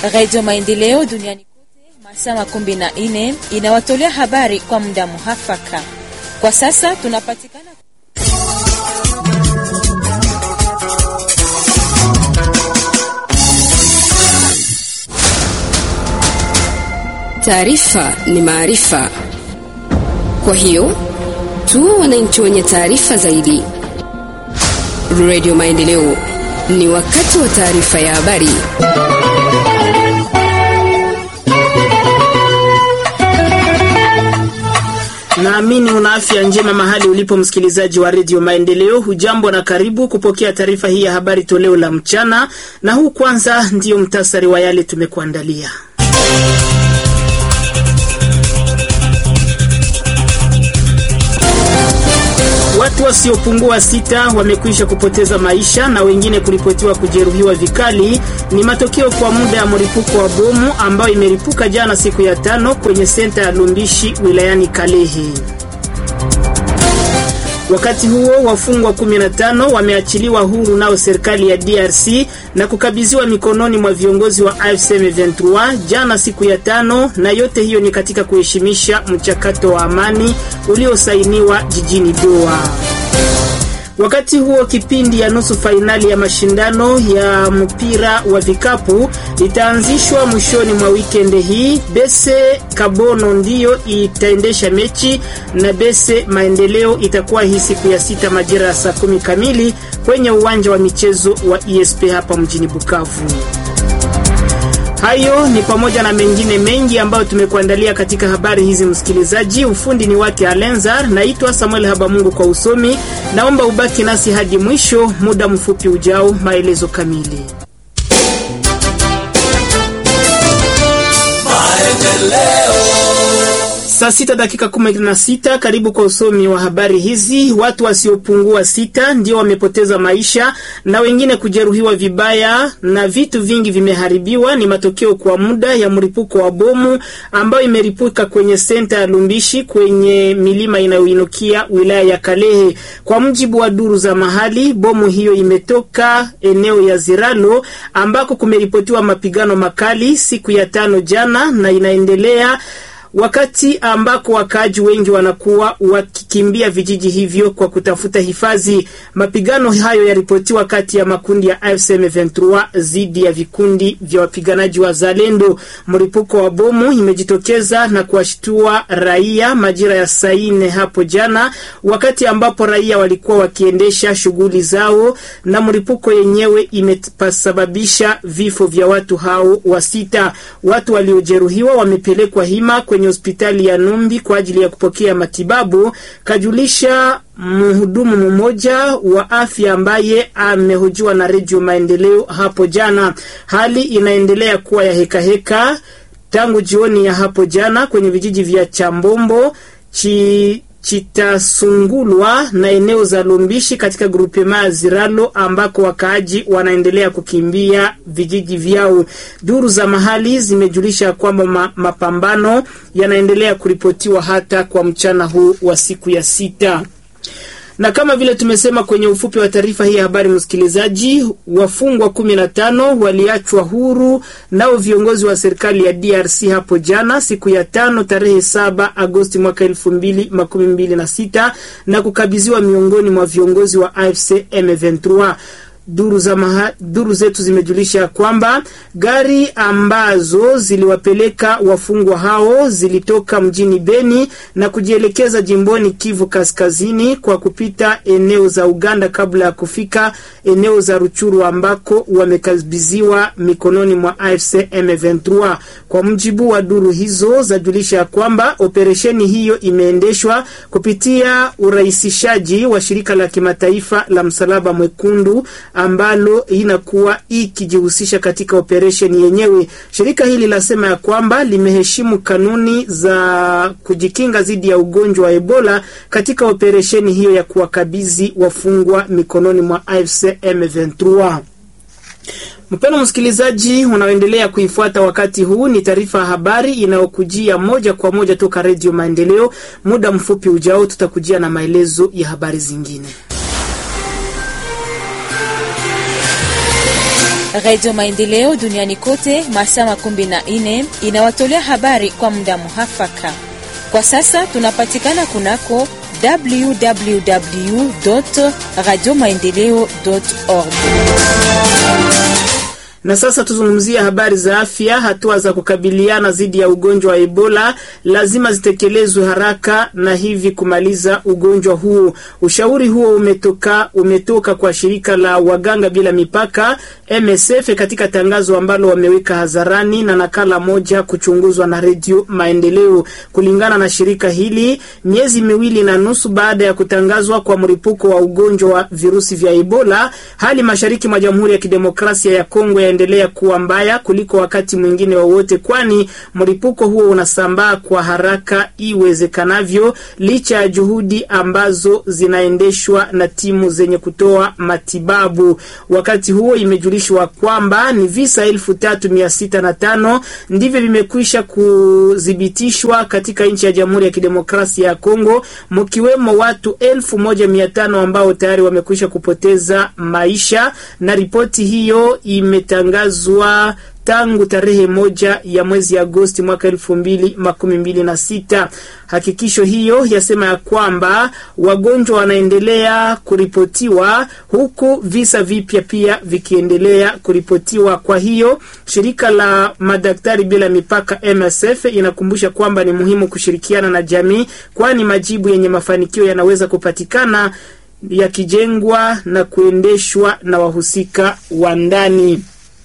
Radio Maendeleo duniani kote masaa makumi na nne inawatolea habari kwa muda muhafaka. Kwa sasa tunapatikana Taarifa ni maarifa, kwa hiyo tuwe wananchi wenye taarifa zaidi. Radio Maendeleo, ni wakati wa taarifa ya habari. Naamini una afya njema mahali ulipo, msikilizaji wa redio Maendeleo. Hujambo na karibu kupokea taarifa hii ya habari toleo la mchana, na huu kwanza ndiyo mtasari wa yale tumekuandalia. Watu wasiopungua sita wamekwisha kupoteza maisha na wengine kuripotiwa kujeruhiwa vikali. Ni matokeo kwa muda ya mlipuko wa bomu ambayo imeripuka jana siku ya tano kwenye senta ya Lumbishi wilayani Kalehe. Wakati huo wafungwa 15 wameachiliwa huru nao serikali ya DRC na kukabidhiwa mikononi mwa viongozi wa AFC M23 jana siku ya tano, na yote hiyo ni katika kuheshimisha mchakato wa amani uliosainiwa jijini Doha. Wakati huo kipindi ya nusu fainali ya mashindano ya mpira wa vikapu itaanzishwa mwishoni mwa wikendi hii. Bese Kabono ndiyo itaendesha mechi na Bese Maendeleo itakuwa hii siku ya sita majira ya saa kumi kamili kwenye uwanja wa michezo wa ESP hapa mjini Bukavu. Hayo ni pamoja na mengine mengi ambayo tumekuandalia katika habari hizi, msikilizaji. Ufundi ni wake Alenzar, naitwa Samuel Habamungu kwa usomi. Naomba ubaki nasi hadi mwisho. Muda mfupi ujao, maelezo kamili. Saa sita dakika kumi na sita. Karibu kwa usomi wa habari hizi. Watu wasiopungua sita ndio wamepoteza maisha na wengine kujeruhiwa vibaya na vitu vingi vimeharibiwa. Ni matokeo kwa muda ya mlipuko wa bomu ambayo imeripuka kwenye senta ya Lumbishi kwenye milima inayoinukia wilaya ya Kalehe. Kwa mujibu wa duru za mahali, bomu hiyo imetoka eneo ya Ziralo ambako kumeripotiwa mapigano makali siku ya tano jana na inaendelea wakati ambako wakaaji wengi wanakuwa wakikimbia vijiji hivyo kwa kutafuta hifadhi. Mapigano hayo yaripotiwa kati ya makundi ya AFC M23 dhidi ya vikundi vya wapiganaji wa Zalendo. Mlipuko wa bomu imejitokeza na kuwashtua raia majira ya saa nne hapo jana, wakati ambapo raia walikuwa wakiendesha shughuli zao, na mlipuko yenyewe imesababisha vifo vya watu hao wasita. Watu waliojeruhiwa wamepelekwa hima kwenye hospitali ya Numbi kwa ajili ya kupokea matibabu, kajulisha mhudumu mmoja wa afya ambaye amehojiwa na Redio Maendeleo hapo jana. Hali inaendelea kuwa ya hekaheka heka tangu jioni ya hapo jana kwenye vijiji vya Chambombo chi Chitasungulwa na eneo za Lumbishi katika grupema ya Ziralo ambako wakaaji wanaendelea kukimbia vijiji vyao. Duru za mahali zimejulisha kwamba ma, mapambano yanaendelea kuripotiwa hata kwa mchana huu wa siku ya sita na kama vile tumesema kwenye ufupi wa taarifa hii ya habari, msikilizaji, wafungwa kumi na tano waliachwa huru nao viongozi wa serikali ya DRC hapo jana siku ya tano tarehe saba Agosti mwaka elfu mbili makumi mbili na sita na kukabidhiwa miongoni mwa viongozi wa AFC M23. Duru, za maha, duru zetu zimejulisha kwamba gari ambazo ziliwapeleka wafungwa hao zilitoka mjini Beni na kujielekeza jimboni Kivu Kaskazini kwa kupita eneo za Uganda kabla ya kufika eneo za Ruchuru ambako wamekabidhiwa mikononi mwa AFC M23. Kwa mjibu wa duru hizo zajulisha kwamba operesheni hiyo imeendeshwa kupitia urahisishaji wa shirika la kimataifa la Msalaba Mwekundu ambalo inakuwa ikijihusisha katika operesheni yenyewe. Shirika hili lasema ya kwamba limeheshimu kanuni za kujikinga dhidi ya ugonjwa wa Ebola katika operesheni hiyo ya kuwakabidhi wafungwa mikononi mwa AFC M23. Mpendwa msikilizaji, unaoendelea kuifuata wakati huu, ni taarifa ya habari inayokujia moja kwa moja toka Redio Maendeleo. Muda mfupi ujao, tutakujia na maelezo ya habari zingine. Radio Maendeleo duniani kote masaa makumi na nne inawatolea habari kwa muda muhafaka. Kwa sasa tunapatikana kunako www radio maendeleo org. Na sasa tuzungumzie habari za afya. Hatua za kukabiliana dhidi ya ugonjwa wa Ebola lazima zitekelezwe haraka na hivi kumaliza ugonjwa huu. Ushauri huo umetoka, umetoka kwa shirika la waganga bila mipaka MSF katika tangazo ambalo wameweka hadharani na nakala moja kuchunguzwa na Redio Maendeleo. Kulingana na shirika hili, miezi miwili na nusu baada ya kutangazwa kwa mlipuko wa ugonjwa wa virusi vya Ebola, hali mashariki mwa Jamhuri ya Kidemokrasia ya Kongo yaendelea kuwa mbaya kuliko wakati mwingine wowote, kwani mlipuko huo unasambaa kwa haraka iwezekanavyo, licha ya juhudi ambazo zinaendeshwa na timu zenye kutoa matibabu. Wakati huo imejulishwa kwamba ni visa elfu tatu mia sita na tano ndivyo vimekwisha kuthibitishwa katika nchi ya Jamhuri ya Kidemokrasia ya Kongo, mkiwemo watu elfu moja mia tano ambao tayari wamekwisha kupoteza maisha, na ripoti hiyo imetangazwa tangu tarehe moja ya mwezi Agosti mwaka elfu mbili makumi mbili na sita. Hakikisho hiyo yasema ya kwamba wagonjwa wanaendelea kuripotiwa huku visa vipya pia vikiendelea kuripotiwa. Kwa hiyo shirika la madaktari bila mipaka MSF inakumbusha kwamba ni muhimu kushirikiana na jamii, kwani majibu yenye mafanikio yanaweza kupatikana yakijengwa na kuendeshwa na wahusika wa ndani.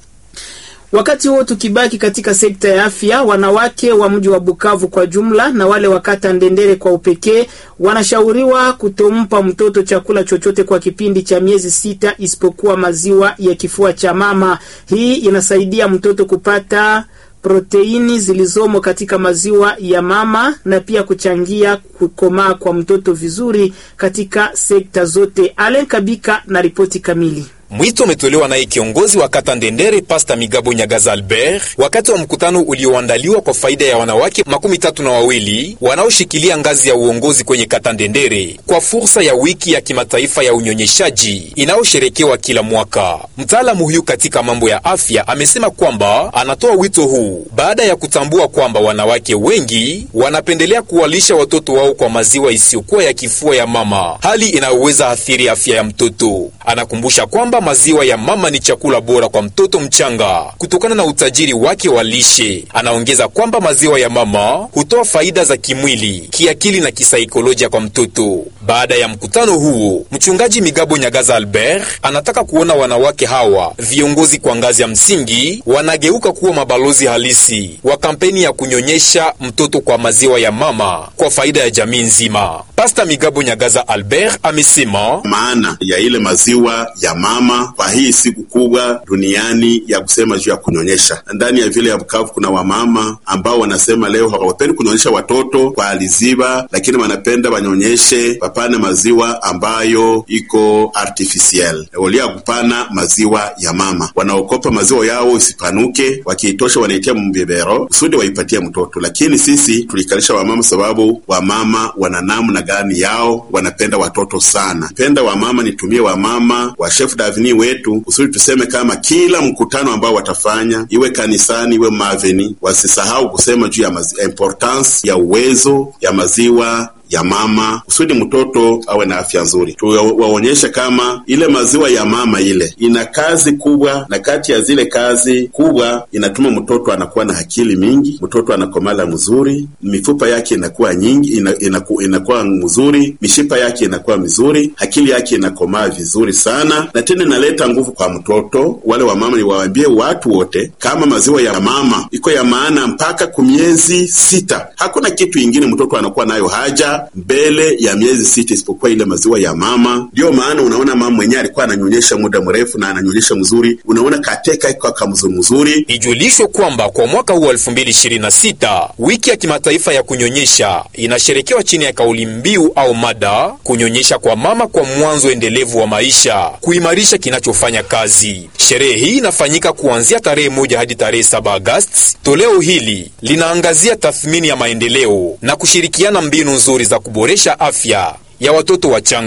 Wakati huo tukibaki katika sekta ya afya, wanawake wa mji wa Bukavu kwa jumla na wale wa kata Ndendere kwa upekee wanashauriwa kutompa mtoto chakula chochote kwa kipindi cha miezi sita isipokuwa maziwa ya kifua cha mama. Hii inasaidia mtoto kupata proteini zilizomo katika maziwa ya mama na pia kuchangia kukomaa kwa mtoto vizuri katika sekta zote. Alen Kabika na ripoti kamili. Mwito umetolewa naye kiongozi wa kata Ndendere Pasta Migabo Nyagaza Albert wakati wa mkutano ulioandaliwa kwa faida ya wanawake makumi tatu na wawili wanaoshikilia ngazi ya uongozi kwenye kata Ndendere kwa fursa ya wiki ya kimataifa ya unyonyeshaji inayosherekewa kila mwaka. Mtaalamu huyu katika mambo ya afya amesema kwamba anatoa wito huu baada ya kutambua kwamba wanawake wengi wanapendelea kuwalisha watoto wao kwa maziwa isiyokuwa ya kifua ya mama, hali inayoweza athiri afya ya mtoto. Anakumbusha kwamba maziwa ya mama ni chakula bora kwa mtoto mchanga kutokana na utajiri wake wa lishe. Anaongeza kwamba maziwa ya mama hutoa faida za kimwili, kiakili na kisaikolojia kwa mtoto. Baada ya mkutano huo, mchungaji Migabo Nyagaza Albert anataka kuona wanawake hawa viongozi kwa ngazi ya msingi wanageuka kuwa mabalozi halisi wa kampeni ya kunyonyesha mtoto kwa maziwa ya mama kwa faida ya jamii nzima. Pasta Migabo Nyagaza Albert amesema maana ya ile maziwa ya mama kwa hii siku kubwa duniani ya kusema juu ya kunyonyesha. Ndani ya vile ya Bukavu kuna wamama ambao wanasema leo hawapendi kunyonyesha watoto kwa aliziba, lakini wanapenda wanyonyeshe, wapane maziwa ambayo iko artificiel walia kupana maziwa ya mama. Wanaokopa maziwa yao isipanuke, wakiitosha wanaitia mbebero kusudi waipatie mtoto. Lakini sisi tulikalisha wamama sababu wamama wana namna gani yao, wanapenda watoto sana. Penda wamama, nitumie wamama wa chef davini wetu kusudi tuseme kama kila mkutano ambao watafanya iwe kanisani iwe maveni, wasisahau kusema juu ya importance ya uwezo ya maziwa ya mama kusudi mtoto awe na afya nzuri. Tuwaonyeshe kama ile maziwa ya mama ile ina kazi kubwa, na kati ya zile kazi kubwa inatuma mtoto anakuwa na akili mingi, mtoto anakomala mzuri, mifupa yake inakuwa nyingi, ina, inaku, inakuwa mzuri, mishipa yake inakuwa mizuri, akili yake inakomaa vizuri sana, na tena inaleta nguvu kwa mtoto. Wale wa mama niwaambie watu wote kama maziwa ya mama iko ya maana mpaka kumiezi sita. Hakuna kitu ingine mtoto anakuwa nayo haja mbele ya miezi sita isipokuwa ile maziwa ya mama. Ndiyo maana unaona mama mwenyewe alikuwa ananyonyesha muda mrefu na ananyonyesha mzuri, unaona kateka iko kamzuri mzuri. Ijulishwe kwamba kwa mwaka huu 2026 wiki ya kimataifa ya kunyonyesha inasherekewa chini ya kauli mbiu au mada kunyonyesha kwa mama kwa mwanzo endelevu wa maisha, kuimarisha kinachofanya kazi. Sherehe hii inafanyika kuanzia tarehe moja hadi tarehe 7 Agosti. Toleo hili linaangazia tathmini ya maendeleo na kushirikiana mbinu nzuri za kuboresha afya ya watoto wachanga.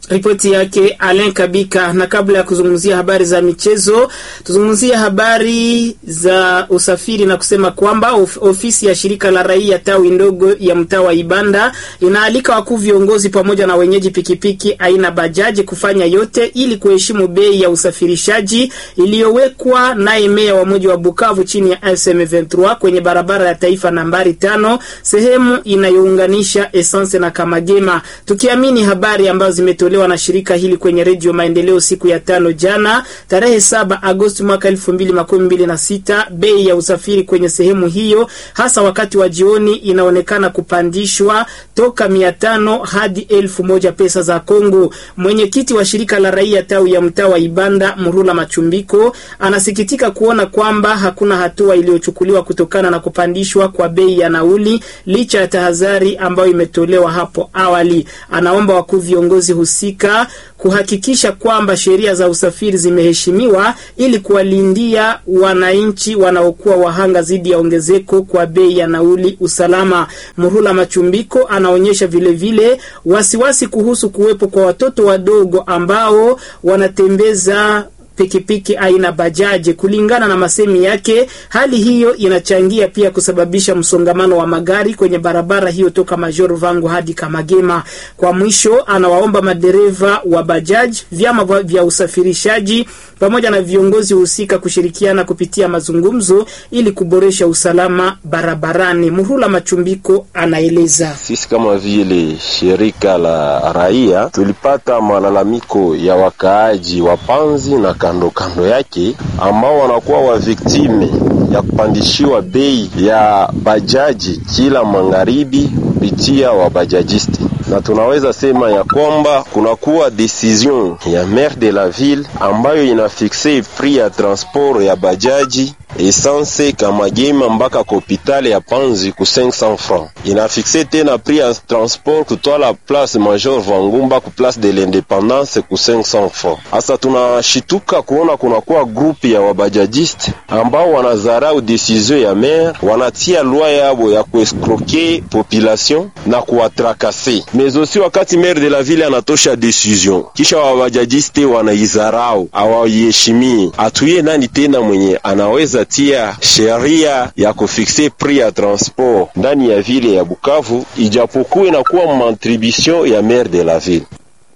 Ripoti yake Alain Kabika. Na kabla ya kuzungumzia habari za michezo, tuzungumzie habari za usafiri na kusema kwamba of, ofisi ya shirika la raia tawi ndogo ya mtaa wa Ibanda inaalika wakuu viongozi pamoja na wenyeji pikipiki aina bajaji kufanya yote ili kuheshimu bei ya usafirishaji iliyowekwa naye meya wa mji wa Bukavu chini ya SM23 kwenye barabara ya taifa nambari tano sehemu inayounganisha Essence na Kamagema, tukiamini habari ambazo zimetolewa na shirika hili kwenye redio Maendeleo siku ya tano jana tarehe saba Agosti mwaka elfu mbili makumi mbili na sita. Bei ya usafiri kwenye sehemu hiyo hasa wakati wa jioni inaonekana kupandishwa toka mia tano hadi elfu moja pesa za Kongo. Mwenyekiti wa shirika la raia tawi ya mtaa wa Ibanda Murula Machumbiko anasikitika kuona kwamba hakuna hatua iliyochukuliwa kutokana na kupandishwa kwa bei ya nauli licha ya tahadhari ambayo imetolewa hapo awali. Anaomba wakuu viongozi husika kuhakikisha kwamba sheria za usafiri zimeheshimiwa ili kuwalindia wananchi wanaokuwa wahanga dhidi ya ongezeko kwa bei ya nauli usalama. Murula Machumbiko anaonyesha vilevile wasiwasi kuhusu kuwepo kwa watoto wadogo ambao wanatembeza pikipiki aina bajaji. Kulingana na masemi yake, hali hiyo inachangia pia kusababisha msongamano wa magari kwenye barabara hiyo toka Major Vangu hadi Kamagema. Kwa mwisho, anawaomba madereva wa bajaji, vyama vya usafirishaji pamoja na viongozi husika kushirikiana kupitia mazungumzo ili kuboresha usalama barabarani. Muhula Machumbiko anaeleza. Sisi kama vile shirika la raia tulipata malalamiko ya wakaaji wa Panzi na kando kando yake ambao wanakuwa wa viktime ya kupandishiwa bei ya bajaji kila magharibi kupitia wabajajisti, na tunaweza sema ya kwamba kunakuwa decision ya maire de la ville ambayo inafixe prix ya transport ya bajaji essence Kamagema mpaka kopitale ya Panzi ku 500 francs. Inafixe tena prix ya transport kutwala place Major Vangumba ku place de l'Independance ku 500 francs. Asa tunashituka kuona kunakuwa grupi ya wabajajiste ambao wanazarau decision ya maire, wanatia loi yabo ya kuescroquer population na kuwatrakase. Mais aussi wakati maire de la ville anatosha decision, kisha wabajajiste wanaizarau, hawaiheshimii. Atuye nani tena mwenye anaweza tia sheria ya kufikse prix ya transport ndani ya vile ya Bukavu, ijapokuwa inakuwa mantribution ya maire de la ville.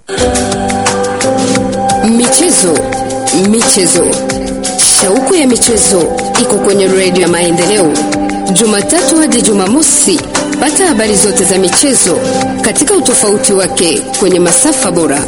Michezo, michezo, shauku ya michezo iko kwenye redio ya Maendeleo, Jumatatu hadi Jumamosi. Pata habari zote za michezo katika utofauti wake kwenye masafa bora.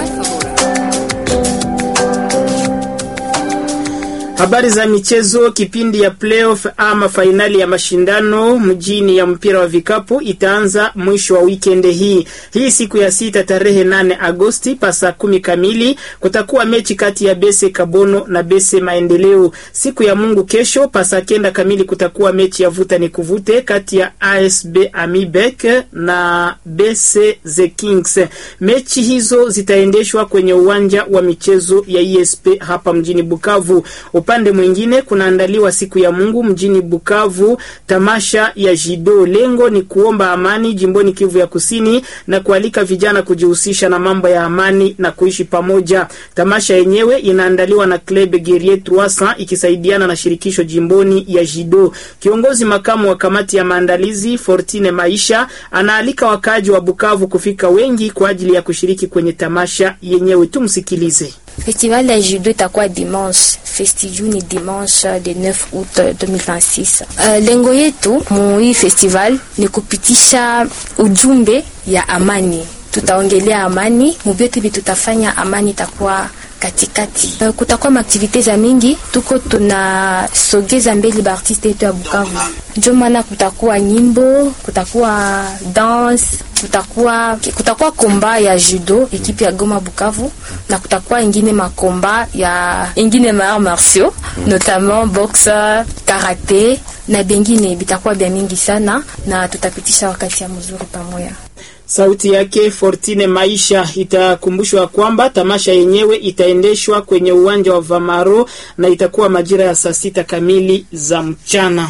Habari za michezo. Kipindi ya playoff ama fainali ya mashindano mjini ya mpira wa vikapu itaanza mwisho wa wikendi hii. Hii siku ya sita tarehe nane Agosti pasa kumi kamili kutakuwa mechi kati ya Bese Kabono na Bese Maendeleo. Siku ya Mungu kesho pasa kenda kamili kutakuwa mechi ya vuta ni kuvute kati ya ASB Amibek na Bese The Kings. Mechi hizo zitaendeshwa kwenye uwanja wa michezo ya ESP hapa mjini Bukavu. Upande mwingine kunaandaliwa siku ya Mungu mjini Bukavu tamasha ya Jido. Lengo ni kuomba amani jimboni Kivu ya Kusini na kualika vijana kujihusisha na mambo ya amani na kuishi pamoja. Tamasha yenyewe inaandaliwa na Club Guerrier 300 ikisaidiana na shirikisho jimboni ya Jido. Kiongozi makamu wa kamati ya maandalizi Fortine Maisha anaalika wakaaji wa Bukavu kufika wengi kwa ajili ya kushiriki kwenye tamasha yenyewe. Tumsikilize. Festival ya judo itakuwa dimanche, festiju ni dimanche de 9 août 2026. Uh, lengo yetu mu hii festival ni kupitisha ujumbe ya amani. Tutaongelea amani, mubyote bi tutafanya amani itakuwa katikati. Uh, kutakuwa maaktivite za mingi, tuko tunasogeza mbele baartiste yetu ya Bukavu. Ndio maana kutakuwa nyimbo, kutakuwa dance, kutakuwa kutakuwa komba ya judo ekipe ya Goma Bukavu, na kutakuwa ingine makomba ya ingine ma martiaux notamment boxe, karate na bengine bitakuwa bya mingi sana, na tutapitisha wakati ya mzuri pamoja. Sauti yake Fortine Maisha. Itakumbushwa kwamba tamasha yenyewe itaendeshwa kwenye uwanja wa Vamaro na itakuwa majira ya saa sita kamili za mchana.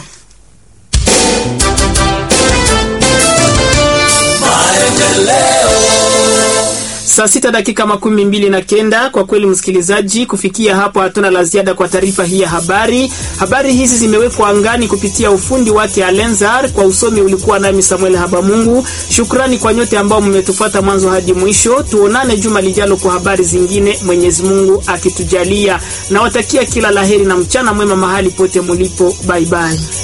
Saa sita dakika makumi mbili na kenda. Kwa kweli, msikilizaji, kufikia hapo hatuna la ziada kwa taarifa hii ya habari. Habari hizi zimewekwa angani kupitia ufundi wake Alenzar. Kwa usomi ulikuwa nami Samuel Habamungu. Shukrani kwa nyote ambao mmetufuata mwanzo hadi mwisho. Tuonane juma lijalo kwa habari zingine, Mwenyezi Mungu akitujalia. Nawatakia kila laheri na mchana mwema mahali pote mulipo. Bye bye.